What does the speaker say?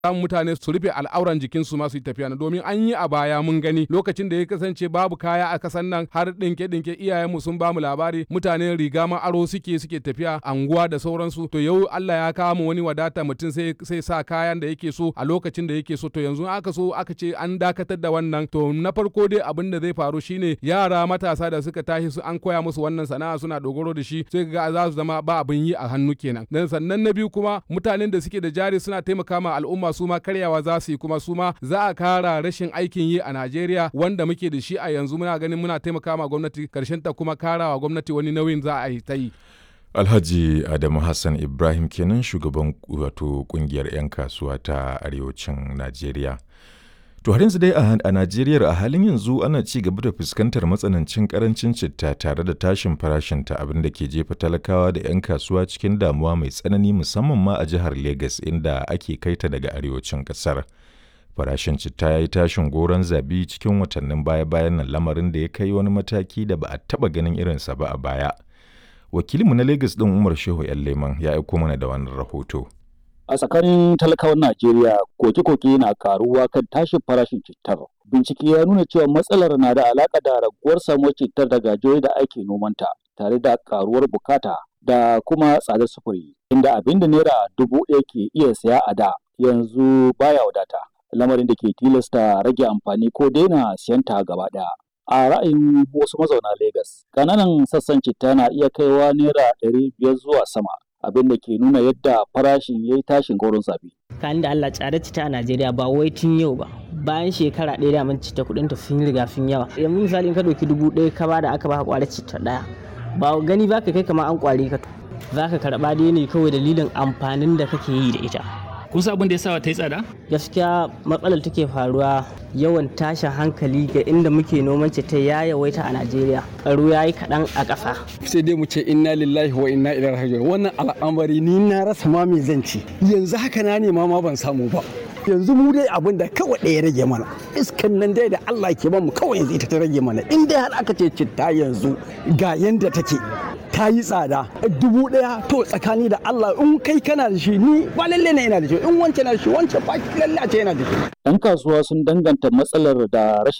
samun mutane su rufe al'auran jikinsu ma su yi tafiya domin an yi a baya mun gani lokacin da ya kasance babu kaya a kasan nan har dinke dinke iyayenmu sun bamu labari mutane riga ma aro suke suke tafiya anguwa da sauransu to yau Allah ya kawo mu wani wadata mutum sai sai sa kayan da yake so a lokacin da yake so to yanzu aka so aka ce an dakatar da wannan to na farko dai abin da zai faru shine yara matasa da suka tashi su an koya musu wannan sana'a suna dogaro da shi sai ga za su zama ba abin yi a hannu kenan dan sannan na biyu kuma mutanen da suke da jari suna taimaka ma al'umma su ma karyawa za su yi kuma su ma za a kara rashin aikin yi a Najeriya wanda muke da shi a yanzu muna ganin muna taimaka ma gwamnati karshen ta kuma karawa gwamnati wani nauyin za a yi ta yi Alhaji Adamu Hassan Ibrahim kenan shugaban wato kungiyar 'yan kasuwa ta arewacin Najeriya. To har yanzu dai a Najeriya a halin yanzu ana ci gaba da fuskantar matsanancin karancin citta tare da tashin farashinta abin da ke jefa talakawa da 'yan kasuwa cikin damuwa mai tsanani musamman ma a jihar Legas inda ake kaita daga arewacin kasar. Farashin citta ya yi tashin goron zabi cikin watannin baya-bayan nan lamarin da ya kai wani mataki da ba a taɓa ganin irinsa ba a baya. Wakilinmu na Legas ɗin Umar Shehu 'yan Leman ya aiko mana da wannan rahoto. a tsakanin talakawan Najeriya koke-koke na karuwa kan tashin farashin cittar. Bincike ya nuna cewa matsalar na da alaƙa da raguwar samuwar cittar daga jihohi da ake nomanta tare da karuwar bukata da kuma tsadar sufuri inda abin da naira dubu ɗaya ke iya saya a da yanzu baya wadata lamarin da ke tilasta rage amfani ko daina siyan ta gaba ɗaya. A ra'ayin wasu mazauna Legas, ƙananan sassan citta na iya kaiwa naira ɗari biyar zuwa sama abin da ke nuna yadda farashin ya yi tashin gaurin zabi. Kan da Allah tsada cita a Najeriya ba wai tun yau ba. Bayan shekara ɗaya da mun cita kuɗin ta sun riga sun yawa. Yanzu misali in ka ɗauki dubu ɗaya ka bada aka baka ƙwarar cita ɗaya. Ba gani ba ka kai kamar an ƙware ka. Za ka karɓa dai ne kawai dalilin amfanin da kake yi da ita. kun san abin da ya sa ta yi tsada? Gaskiya matsalar take faruwa yawan tashin hankali ga inda muke noman ta ya yawaita a Najeriya. Tsaro ya yi kaɗan a ƙasa. Sai dai mu ce inna lillahi wa inna ilaihi raji'un. Wannan al'amari ni na rasa ma me zan ci. Yanzu haka na nema ma ban samu ba. yanzu mu dai abin da kawai ɗaya rage mana iskan nan dai da Allah ke bamu kawai yanzu ita ta rage mana in dai har aka ce citta yanzu ga yanda take ta yi tsada dubu ɗaya to tsakani da Allah in kai kana da shi ni ba lalle ne yana da shi in wancan na da shi wancan ba lalle a ce yana da shi Yan kasuwa sun danganta matsalar da rashin